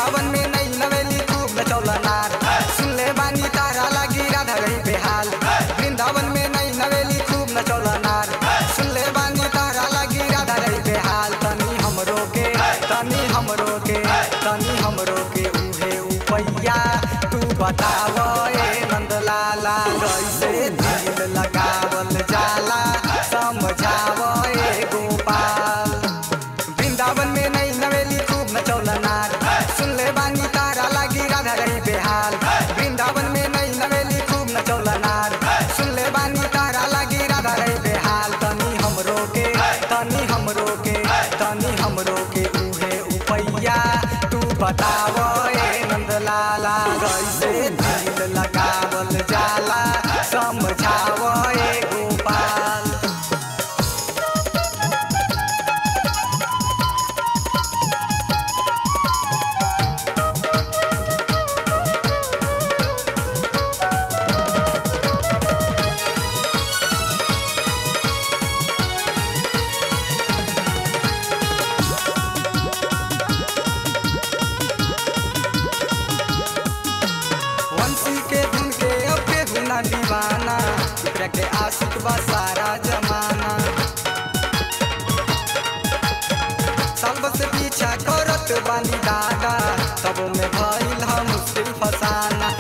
वृंदावन में नई नवेली खूब नचौला नार सुन ले बानी तारा लागी राधा रही बेहाल वृंदावन में नई नवेली खूब नचौला नार सुन ले बानी तारा लागी राधा रही बेहाल तनी हमरो के तनी हमरो के तनी हमरो के उहे उपैया तू बताव ए नंदलाला कैसे दिल लगावल जाला समझाव ए गोपाल वृंदावन में नई नवेली खूब नचौला नार सुन ले बानी तारा लागी राधा रही बेहाल वृंदावन में नई नवेली खूब नचौला नार सुन ले बानी तारा लागी राधा रही बेहाल तनी हमरो के तनी हमरो के तनी हमरो के उहे उपैया तू बताव ए नंदलाला कैसे दिल लगावल जाला समझाव ए गोपाल वंशी के धुन के अब के गुना दीवाना एकरा के आशिक बा सारा जमाना साल से पीछा करत बानी दादा तब में भइल हम मुश्किल फसाना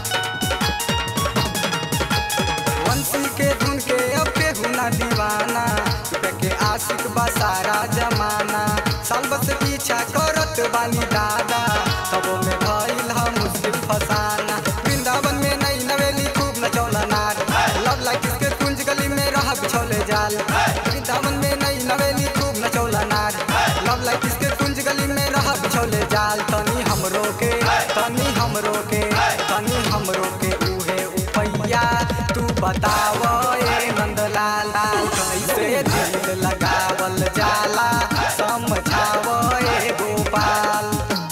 वंशी के धुन के अब के गुना दीवाना एकरा के आशिक बा सारा जमाना साल से पीछा करत बानी दादा तब में भइल हम मुश्किल फसाना वृंदावन में नई नवेली खूब नचौला नार लव लाइक इसके कुंज गली में रहा बिछौले जाल वृंदावन में नई नवेली खूब नचौला नार लव लाइक इसके कुंज गली में रहा बिछौले जाल तनी हमरो के तनी हमरो के तनी हमरो के उहे उपैया तू बताव ए नंदलाला कैसे दिल लगावल जाला समझाव ए गोपाल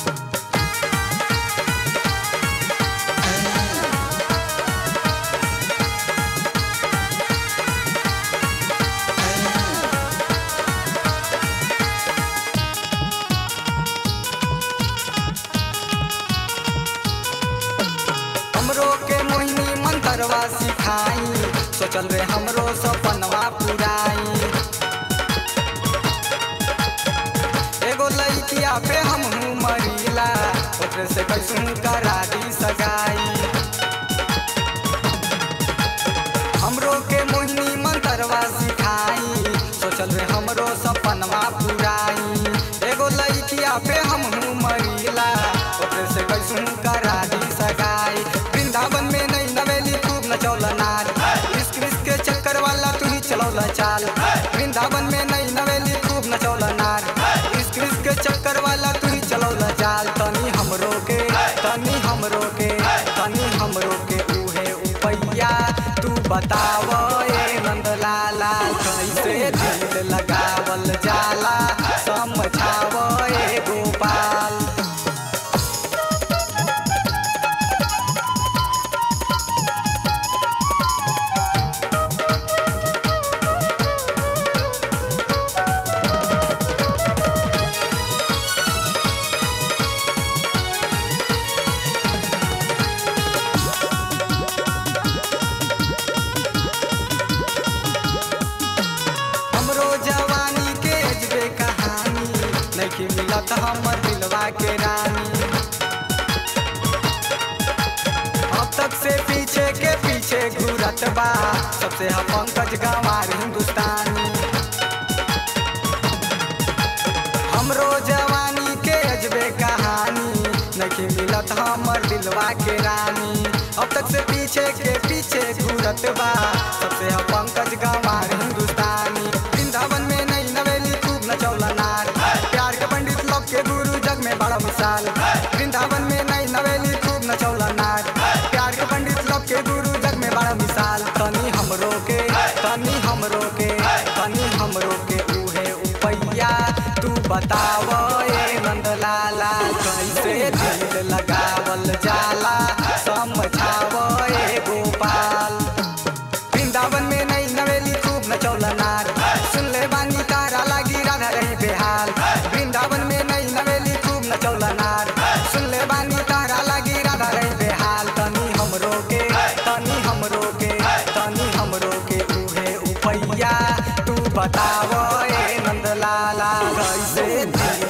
हमरो के मोहिनी मंत्रवा सिखाई सोचल रे हमरो सपनवा पुराई एगो लइकिया पे हम मरीला ओकरे से कैसू करा दी सगाई हमरो के मोहिनी मंत्रवा सिखाई सोचल रे हमरो सपनवा पुराई एगो लइकिया पे हम मरीला ओकरे से कैसू करा दी सगाई वृंदावन में नई नवेली खूब नचौला नार इश्क इश्क के चक्कर वाला तू ही चलौला चाल वृंदावन में नई नवेली खूब नचौला नार इश्क इश्क के चक्कर वाला तू ही चलौला चाल तनी हमरो के तनी हमरो के तनी हमरो के उहे उपैया तू बताव ए नंदलाला कैसे दिल लगावल जाला समझाव ए गोपाल हमरो जवानी के अजबे कहानी नहीं मिलत हमर दिलवा के रानी अब तक से पीछे के पीछे घूरत बा सबसे हम पंकज गंवार हिंदुस्तानी हमरो जवानी के अजबे कहानी नहीं मिलत हमर दिलवा के रानी अब तक से पीछे के पीछे घूरत बा सबसे हम पंकज गंवार हिंदुस्तानी वृंदावन में नई नवेली खूब नचौला नार प्यार के पंडित लोग के गुरु जग में बड़ा मिसाल वृंदावन में नई नवेली खूब नचौला नार प्यार के पंडित लोग के गुरु जग में बड़ा मिसाल तनी हमरो के तनी हमरो के तनी हमरो के उहे उपैया तू बताव ए नंदलाला कैसे दिल लगावल जाला समझाव ए गोपाल वृंदावन में नई नवेली खूब नचौला नार सुन ले बानी तारा लागी राधा रही बेहाल वृंदावन में नई नवेली खूब नचौला नार सुन ले ऐसे दिल